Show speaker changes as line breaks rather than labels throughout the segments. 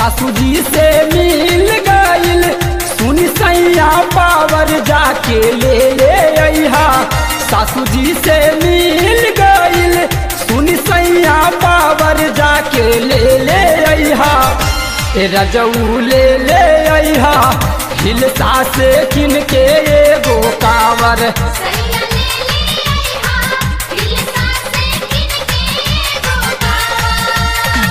सासू जी से मिल गईल सुनी सैया पावर जाके ले ले अइहा सासू जी से मिल गईल सुनी सैया पावर जाके ले ले अइहा ए रजऊ ले ले अइहा हिलसा से किन के एगो कावर
सैया ले ले आइहा हिलसा से किनके गोगावा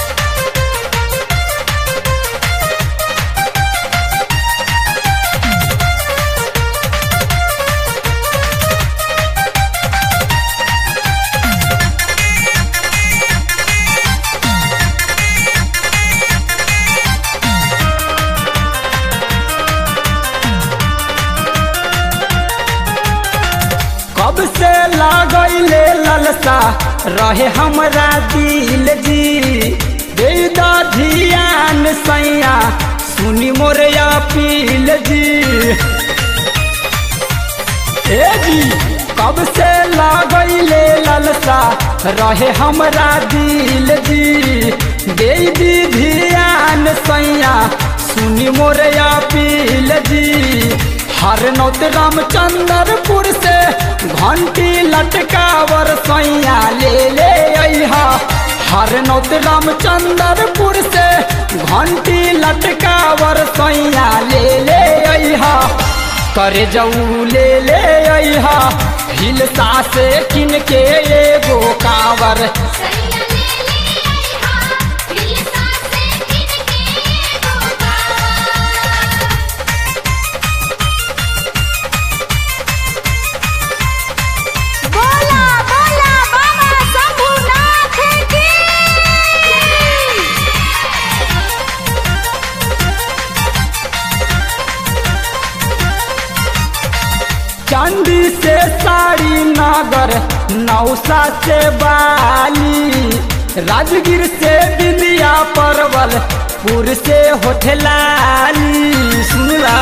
कब से लागैले ललसा रहे हमरा दिल जी दे दा धियान सैया सुनी मोर अपील जी ए जी कब से लागैले ललसा रहे हमरा दिल जी दे दी धियान सैया सुनी मोर अपील जी हर नौत रामचंद्रपुर से घंटी लटकावर सैया ले ले अइहा हर नौत रामचंद्रपुर से घंटी लटकावर सैया ले ले अइहा करे जाऊ ले ले अइहा हिलसा से किन के एगो कावर
सैया ले ले आइहा हिलसा से किनके गोगावा बोला बोला बाबा शंभुनाथ की
चांदी से साड़ी नागर नौसा से बाली राजगीर से बिंदिया परवल पुर से होठलाली सुनला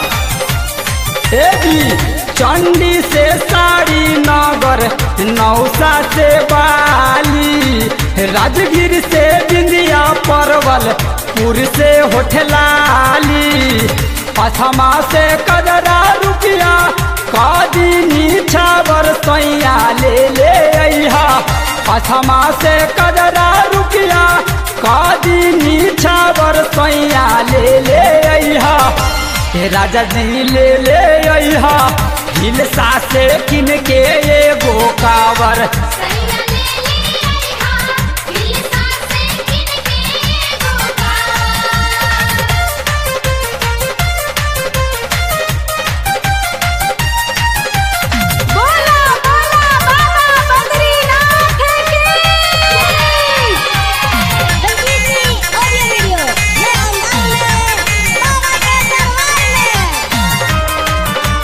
ए जी चंडी से साड़ी नगर नौसा से बाली राजगीर से बिंदिया परवल पुर से होठलाली पथमा से कदरा रुपया कादी नीछावर सैया ले ले अइहा पथमा से कदरा रुपया कादी नीछावर सैया ले ले अइहा हे राजा जी ले ले अइहा हिलसा से किन के एगो कावर
सैया ले ले आइहा हिलसा से किनके गोगावा बोला बोला बाबा बद्रीनाथ की संगीतनी ऑडियो वीडियो मैं अंदाज में बाबा के दरबार में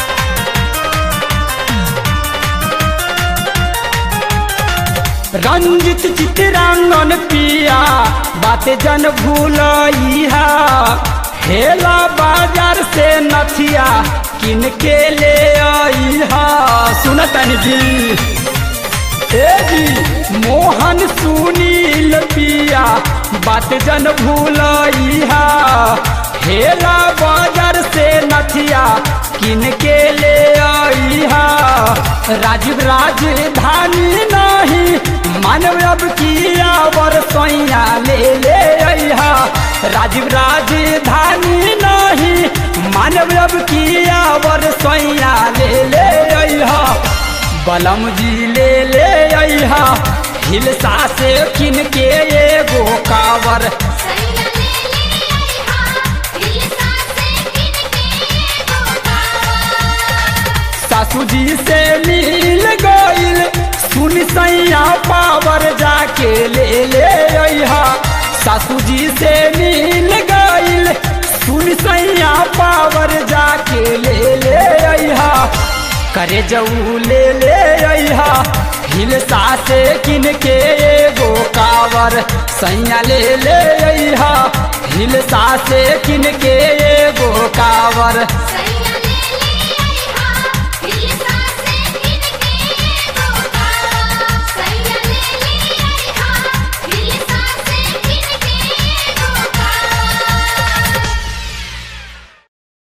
रंजित चित्रांगन पिया बात जन भूलइहा हेला बाजार से नथिया किन के ले अइहा सुनतन जी ए जी मोहन सुनील पिया बात जन भूलइहा हेला बाजार से नथिया किन के ले अइहा राजीव राजधानी नहीं मानव अब किया वर सैया ले ले अइहा राजीव राजधानी नहीं मानव अब किया वर सैया ले ले अइहा बलम जी ले ले अइहा हिलसा से किन के एगो कावर
सैया ले ले आइहा हिलसा से किनके गोगावा
सासू जी से मिल गईल सुन सैया पावर जाके ले ले अइहा सासू जी से मिल गईल सुन सैया पावर जाके ले ले अइहा करे जाऊ ले ले अइहा हिलसा से किन के एगो कावर सैया ले ले अइहा हिलसा से किन के एगो कावर